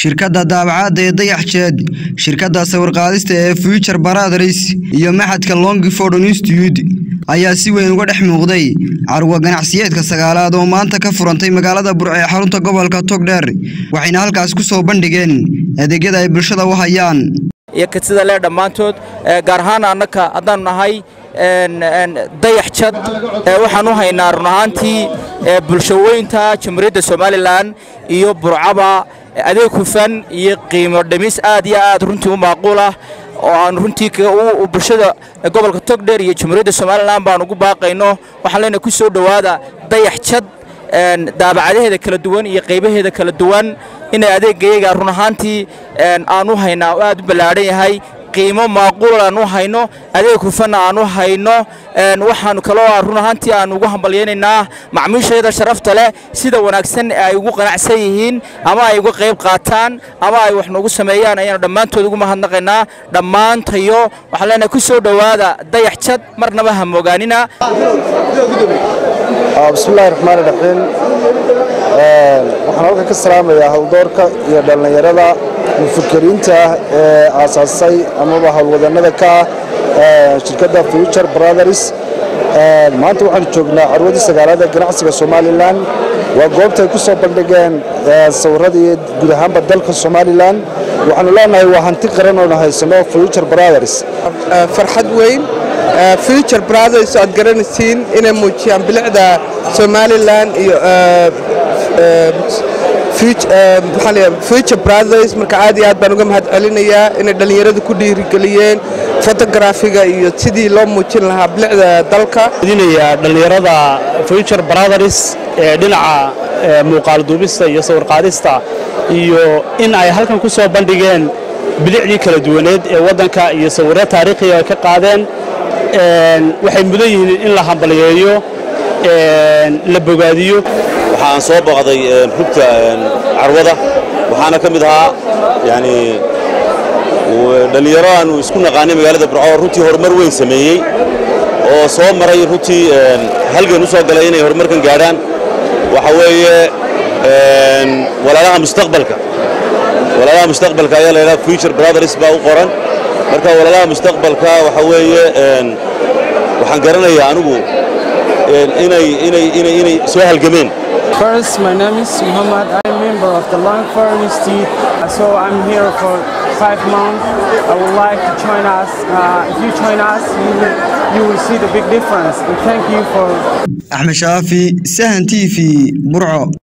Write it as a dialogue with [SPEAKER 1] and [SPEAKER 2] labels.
[SPEAKER 1] shirkadda daabacaadda ee dayaxjeed shirkadda sawirqaadista ee future baradris iyo maxadka longford institute ayaa si weyn uga dhex muuqday carwa ganacsiyeedka sagaalaad oo maanta ka furantay magaalada burco ee xarunta gobolka togdheer waxayna halkaas ku soo bandhigeen adeegyada ay bulshada u hayaan
[SPEAKER 2] iyo kadsida lee dhammaantood gaar ahaan annaka haddaannu nahay dayax jad waxaan u haynaa run ahaantii bulshaweynta jamhuuriyadda somalilan iyo burcaba adeeg hufan iyo qiimo dhimis aad iyo aad runtii u macquul ah oo aan runtii bulshada gobolka togdheer iyo jamhuuriyadda somalilan baan ugu baaqayno waxaan leenahay ku soo dhowaada dayax jad daabacadaheeda kala duwan iyo qaybaheeda kala duwan inay adeegayaga run ahaantii aan u haynaa oo aad u ballaadhan yahay qiimo maaquul aan u hayno adeeg hufanna aan u hayno waxaanu kaloo run ahaantii aan ugu hambalyaynaynaa macmiishayada sharafta leh sida wanaagsan ay ugu qanacsan yihiin ama ay uga qayb qaataan ama ay wax noogu sameeyaan ayaanu dhammaantood ugu mahadnaqaynaa dhammaantayo waxaan leenahay ku soo dhowaada dayax jad marnaba ha moogaanina
[SPEAKER 3] bismillahi raxmaan iraxiim waxaan halkan ka salaamayaa howldoorka iyo dhallinyarada mufakiriinta ah ee aasaasay amaba howlwadannada ka ah shirkadda future brothers maanta waxaanu joognaa carwadii sagaalaad ee ganacsiga somalilan waa goobta ay ku soo bandhigeen sawirradii guud ahaanba dalka somalilan waxaanu leenahay waa hanti qaran oonu haysano future brothers
[SPEAKER 4] farxad weyn future brothers aad garanaysiin inay muujiyaan bilicda somalilan iyo future brothers marka aad iyo aad baan uga mahad celinayaa inay dhallinyaradu ku dhiirigeliyeen fotografiga iyo sidii loo muujin lahaa bilicda dalka
[SPEAKER 5] dinayaa dhallinyarada future brothers ee dhinaca muuqaal duubista iyo sawirqaadista iyo in ay halkan ku soo bandhigeen bilicdii kala duwaneed ee waddanka iyo sawirro taariikhiga ay ka qaadeen waxay mudan yihiin in la hambaliyeeyo la bogaadiyo
[SPEAKER 6] waxaan soo booqday rugta carwada waxaana ka mid ahaa yani dhallinyaro aanu isku naqaanay magaalada burco runtii horumar weyn sameeyey oo soo maray runtii halgan u soo galay inay horumarkan gaadhaan waxa weeye walaalaha mustaqbalka walaalaha mustaqbalka ayaa laydhaha future brothers baa u qoran marka walaalaha mustaqbalka waxa weeye waxaan garanayaa anigu inay inay inay inay soo halgameen
[SPEAKER 7] First, my name is Muhammad. I'm a member of the Longford Institute. So I'm here for five months. I would like to join us. Uh, if you join us, you will, you will see the big difference. And thank you for.
[SPEAKER 1] Ahmed Shafi, Sahan TV, Burco.